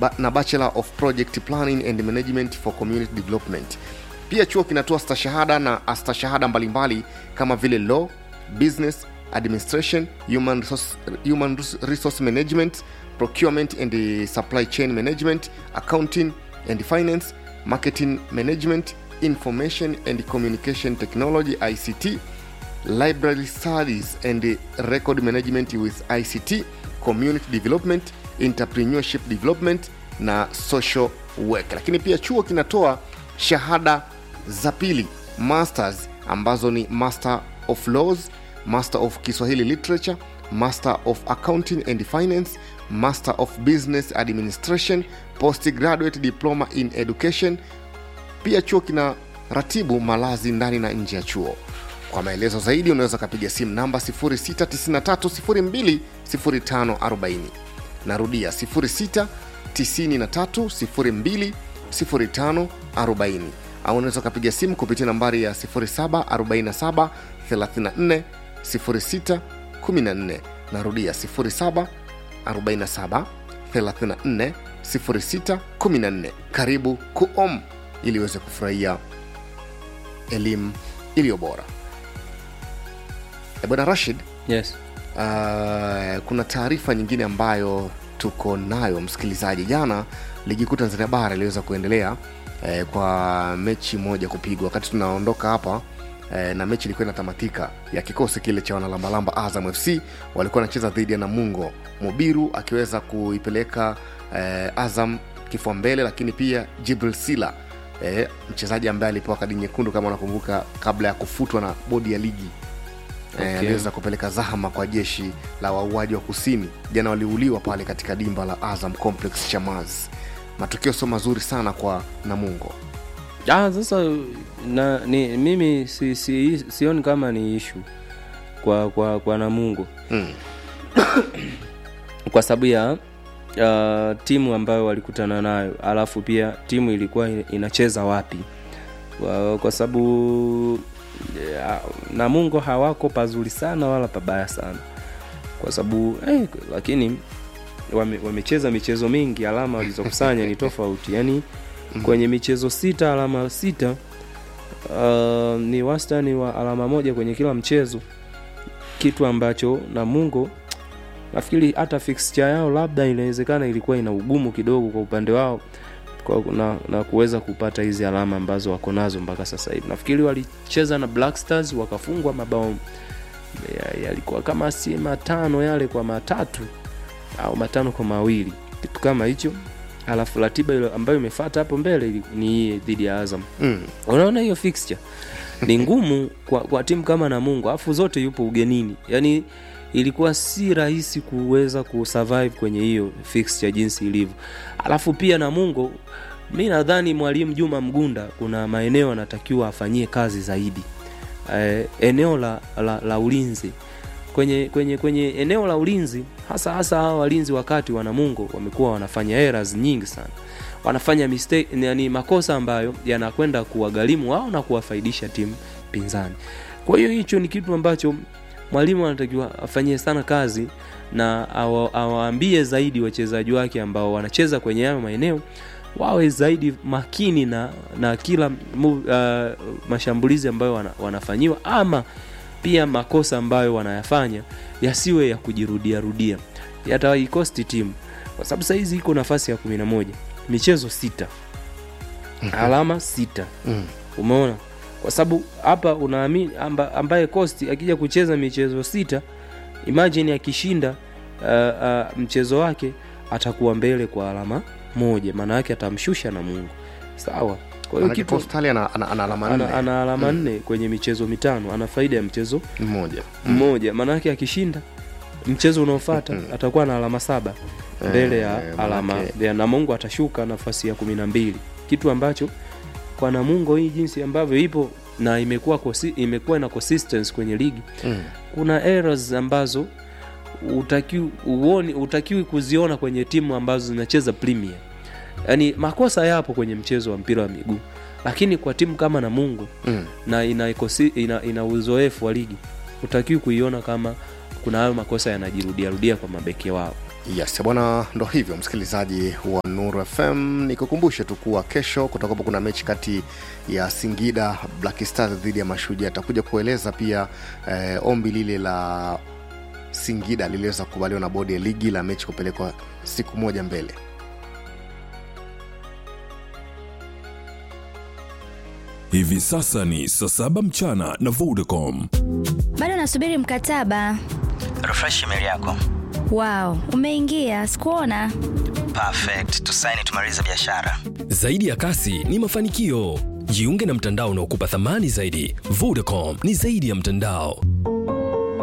ba, na bachelor of project planning and management for community development pia chuo kinatoa stashahada na astashahada mbalimbali kama vile law business administration human resource, human resource management procurement and uh, supply chain management accounting and finance marketing management information and communication technology ict library studies and record management with ict community development entrepreneurship development na social work lakini pia chuo kinatoa shahada za pili masters ambazo ni master of laws master of kiswahili literature master of accounting and finance master of business administration postgraduate diploma in education pia chuo kina ratibu malazi ndani na nje ya chuo kwa maelezo zaidi unaweza ukapiga simu namba 693020540 narudia 693020540 au unaweza ukapiga simu kupitia nambari ya 0747 34 06 14 narudia 07 47 34 06 14 karibu kuom ili uweze kufurahia elimu iliyo bora Eh, bwana rashid yes uh, kuna taarifa nyingine ambayo tuko nayo msikilizaji jana ligi kuu tanzania bara iliweza kuendelea eh, kwa mechi moja kupigwa wakati tunaondoka hapa eh, na mechi ilikuwa inatamatika ya kikosi kile cha wanalambalamba azam fc walikuwa wanacheza dhidi ya namungo mubiru akiweza kuipeleka eh, azam kifua mbele lakini pia jibril sila eh, mchezaji ambaye alipewa kadi nyekundu kama unakumbuka kabla ya kufutwa na bodi ya ligi okay. Okay. aliweza kupeleka zahama kwa jeshi la wauaji wa kusini jana waliuliwa pale katika dimba la azam complex chamaz matokeo sio mazuri sana kwa namungo ah, sasa na, ni, mimi si, si, sioni kama ni ishu kwa kwa kwa namungo mm. kwa sababu ya uh, timu ambayo walikutana nayo alafu pia timu ilikuwa ina- inacheza wapi kwa, kwa sababu ya, namungo hawako pazuri sana wala pabaya sana kwa sababu eh, lakini wame, wamecheza michezo mingi alama walizokusanya ni tofauti yani kwenye michezo sita alama sita uh, ni wastani wa alama moja kwenye kila mchezo kitu ambacho namungo nafikiri hata fixture yao labda inawezekana ilikuwa ina ugumu kidogo kwa upande wao kwa, na, na kuweza kupata hizi alama ambazo wako nazo mpaka sasa hivi nafikiri walicheza na black stars wakafungwa mabao ya- yalikuwa kama si matano yale kwa matatu au matano kwa mawili kitu kama hicho alafu ratiba ile ambayo imefata hapo mbele ili- ni hii dhidi ya azam Mm. unaona hiyo fixture ni ngumu kwa, kwa timu kama namungo alafu zote yupo ugenini yaani ilikuwa si rahisi kuweza kusurvive kwenye hiyo fixture jinsi ilivyo alafu pia namungo mi nadhani mwalimu juma mgunda kuna maeneo anatakiwa afanyie kazi zaidi eh, eneo la, la, la ulinzi kwenye kwenye kwenye eneo la ulinzi hasa hasa hawa walinzi wakati wa namungo wamekuwa wanafanya errors nyingi sana wanafanya mistake yani makosa ambayo yanakwenda kuwagharimu wao na kuwafaidisha timu pinzani kwa hiyo hicho ni kitu ambacho mwalimu anatakiwa afanyie sana kazi na awa- awaambie zaidi wachezaji wake ambao wanacheza kwenye hayo maeneo wawe zaidi makini na na kila move, uh, mashambulizi ambayo wana, wanafanyiwa ama pia makosa ambayo wanayafanya yasiwe ya kujirudia rudia yataikosti timu kwa sababu sahizi iko nafasi ya kumi na moja michezo sita alama sita Mm. umeona kwa sababu hapa unaamini amba, ambaye costi akija kucheza michezo sita imagine akishinda uh, uh, mchezo wake atakuwa mbele kwa alama moja maana yake atamshusha na mungu sawa kwa hiyo Manake kitu Postali ana, ana, ana alama ana, nne ana alama nne kwenye michezo mitano ana faida ya mchezo mmoja mmoja maanake akishinda mchezo unaofata atakuwa na alama saba mbele ya Eh, alama manake- ya namungo atashuka nafasi ya kumi na mbili kitu ambacho kwa namungo hii jinsi ambavyo ipo na imekuwa kosi, imekuwa na consistency kwenye ligi Mm. kuna errors ambazo utakiwi uoni utakiwi kuziona kwenye timu ambazo zinacheza premier yaani makosa yapo kwenye mchezo wa mpira wa miguu lakini kwa timu kama namungo Mm. na ina, ikosi, ina, ina uzoefu wa ligi utakiwi kuiona kama kuna hayo makosa yanajirudiarudia kwa mabeki wao yes bwana ndo hivyo msikilizaji wa nuru fm nikukumbushe tu kuwa kesho kutakuwapo kuna mechi kati ya singida black stars dhidi ya mashujaa atakuja kueleza pia eh, ombi lile la singida liliweza kukubaliwa na bodi ya ligi la mechi kupelekwa siku moja mbele Hivi sasa ni saa saba mchana na Vodacom. bado nasubiri mkataba refresh email yako wow umeingia sikuona perfect tusaini tumalize biashara Zaidi ya kasi ni mafanikio. Jiunge na mtandao unaokupa thamani zaidi. Vodacom ni zaidi ya mtandao.